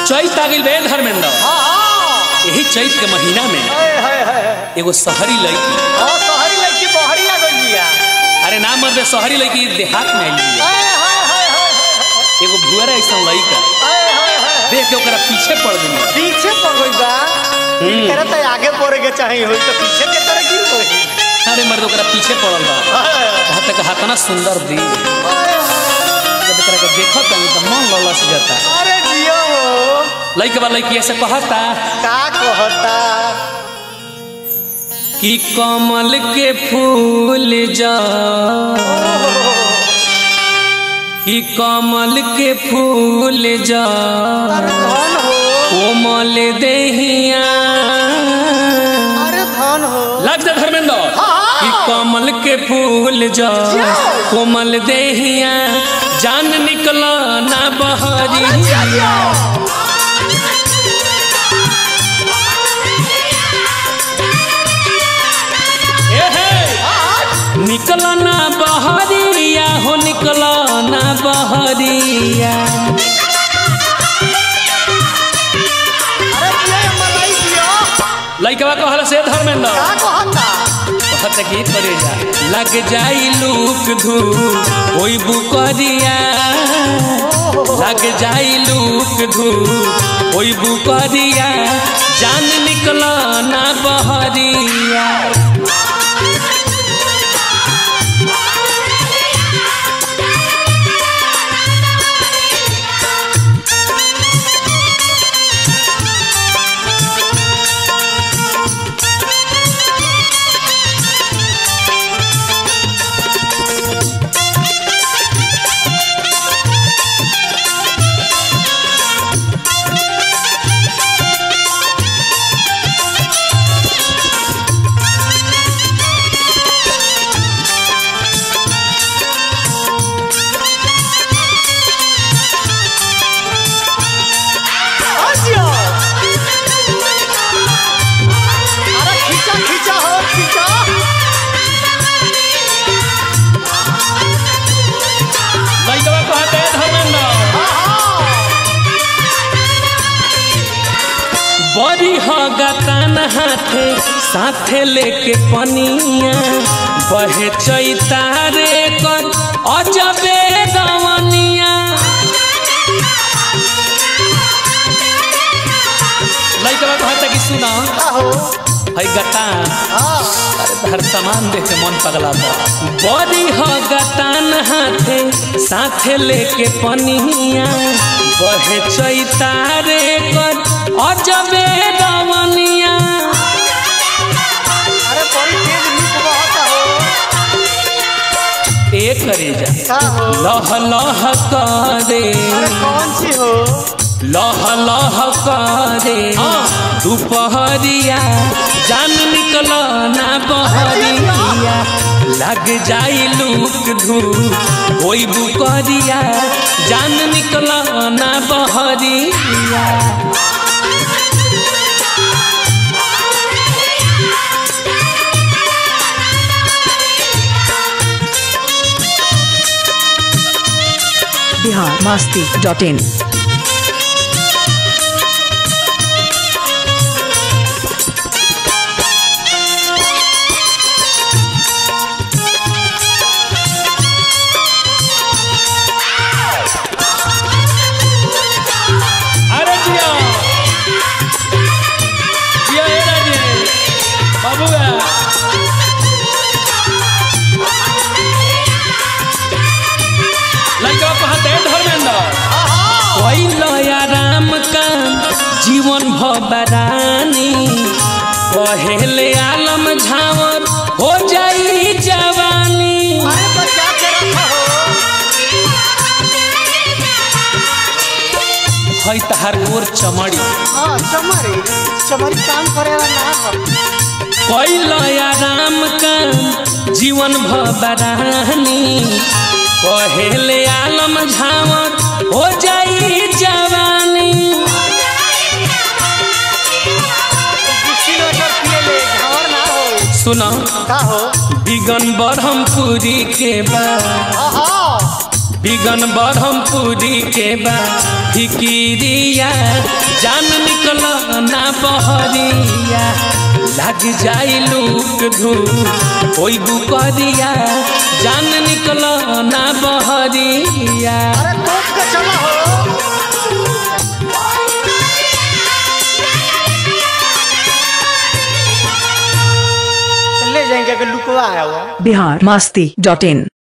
चैत आ गइल बे धर्मेंद्र हाँ हाँ यही चैत के महीना में हाय हाय हाय एगो शहरी लड़की हाँ शहरी लड़की बहरी आ गई बिया अरे ना मर्द शहरी लड़की देहात में आई हाय हाय हाय हाय हाय एगो भुअरा ऐसा लड़का हाय हाय हाय देख के ओकरा पीछे पड़ गई पीछे पड़ गई बा तेरा तो आगे पड़े के चाहिए होई तो पीछे के तरह गिर गई अरे मर्द ओकरा पीछे पड़ल बा हाय कहा तक हाथना सुंदर दी हाय जब एकरा के देखत तनी त मन ललस जाता अरे जियो हो लड़के बा लड़की ऐसे कहता का कहता कि कमल के फूल जा कि कमल के फूल जा अरे धन हो कोमल देहिया अरे धन हो लग जा धर्मेंद्र हाँ। कि कमल के फूल जा कोमल देहिया जान निकला ना बहरी ए हे निकला ना बहरिया हो निकला ना बहरिया अरे ये मलाई दियो लइकवा कहला से धर्मेंद्र का कहता कहत की करे जा लग जाई लूक धूप होई बुकरिया लग जाई लूक धूप होई बुकरिया जान निकला ना बहरिया आजियो अरे खींचा खींचा हो खींचा लइकवा कहते धर्मेंद्र बड़ी होगा कान हाथे साथे लेके पनिया बहे चैतारे कर अजबे गवनिया लइकवा कहता कि सुना आहो है गतान हाँ अरे हर सामान देख के मन पगला बा बड़ी हो गतान हाथे साथे लेके पनिया बहे चैतारे कर अजबे गवनिया अरे बड़ी तेज नीक बहता हो एक करे जा का हो लह लह करे अरे कौन सी हो लह लह करे दोपहरिया जान निकल ना बहरिया लग जाई लूक धूप होई बुकरिया जान निकल ना बहरिया बिहार मस्ती डॉट इन अरे जिया जिया हे राजे बाबूगा लड़का कहते धर्मेंद्र कोई लया राम का जीवन भबरानी पहले आलम झावर हो जाई जवानी अरे बचा के रखा हो है तहार गोर चमड़ी हाँ चमड़ी चमड़ी काम करे वाला ना हो कोई लया राम का जीवन भबरानी पहले आलम झावर हो जाई जवानी किलोमीटर पिए ले झावर ना हो सुना का हो बिगन ब्रह्मपुरी के बा आहा बिगन ब्रह्मपुरी के बा फिकिरिया जान निकल ना बहरिया लग जाई लूक धूप कोई बुकरिया जान निकल ना बहरिया अरे कोप के चला हो ले जाएंगे कि लुकवा है वो बिहार मस्ती डॉट इन